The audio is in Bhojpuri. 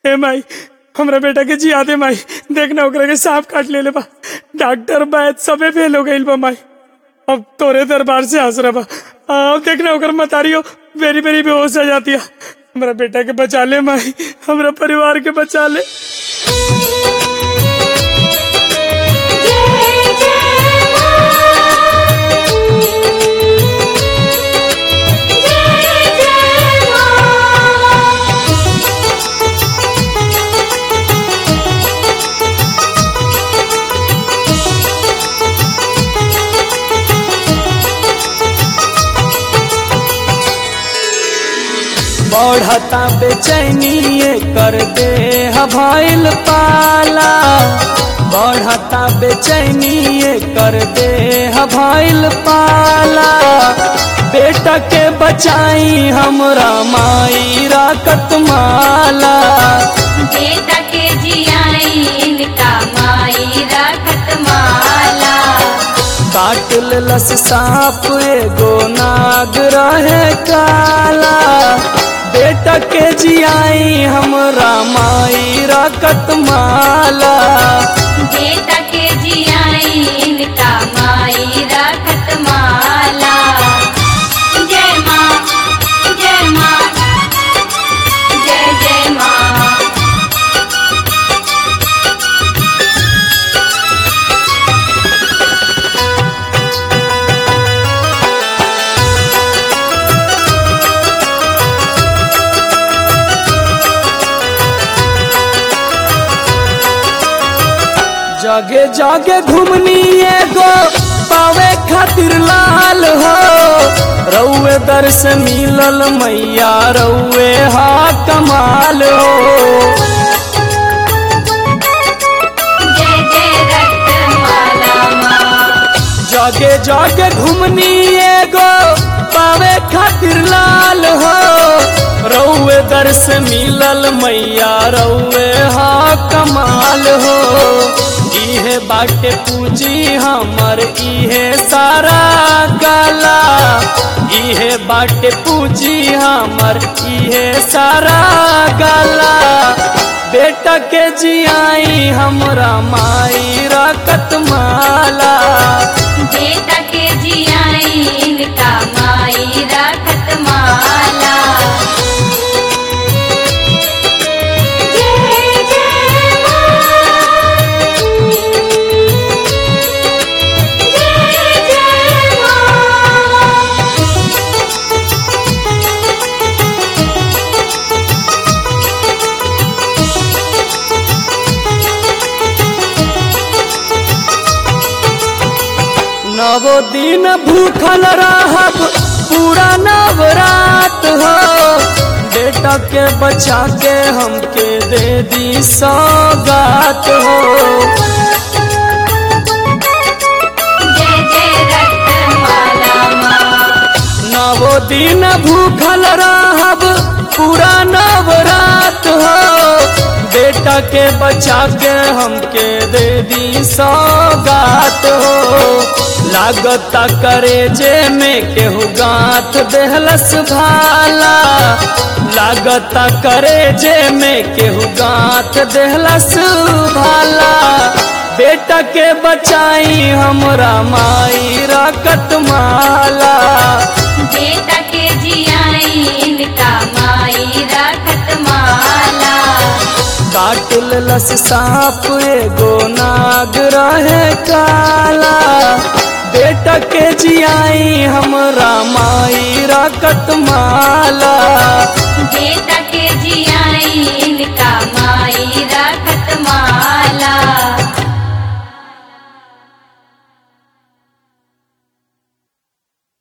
हे माई हमरा बेटा के जिया दे माई देखना ओकरा के सांप काट ले ले बा डॉक्टर बैद सबे फेल हो गइल बा माई अब तोरे दरबार से हंस रहा बा अब देखना ओकर मतारियो बेरी बेरी बेहोश हो जाती है हमरा बेटा के बचा ले माई हमरा परिवार के बचा ले जय जय मां जय जय बढ़ता बेचैनी कर दे भइल पाला बढ़ता बेचैनी कर दे भइल पाला बेटा के बचाई हमरा माई राकत माला बेटा के जियाई इनका माई रखत माला काट लस सांप एगो नाग रहे काला बेटा के जियाई हमरा माई राकत माला बेटा के जियाई इनका माई रखत माला जय माँ जय माँ जय जय माँ जगे जगे घुमनी एगो पावे खातिर लाल हो रउए दर से मिलल मैया रउए हा कमाल हो जय जय रक्त माला माँ जगे जगे घुमनी एगो पावे खातिर लाल हो रउए दर से मिलल मैया रउए हा कमाल हो इहे बाटे पूजी हमर इहे सारा गाला इहे बाटे पूजी हमर इहे सारा गाला बेटा के जियाई हमरा माई राकत माला बेटा के जियाई इनका माई रखत माला जय जय मां जय जय मां नवो दिन भूखल रहब पूरा नवरात हो बेटा के बचा के हमके दे दी सौगात हो जय जय रक्त माला माँ नवो दिन भूखल रहब पूरा नवरात हो बेटा के बचा के हमके दे दी सौगात हो लागता करे जे में केहू गांठ देहलस भाला लागता करे जे में केहू गांठ देहलस भाला बेटा के बचाई हमरा माई राकत माला बेटा के जियाई इनका माई रखत माला काट लस सांप एगो नाग रहे काला बेटा के जियाई हमरा माई राकत माला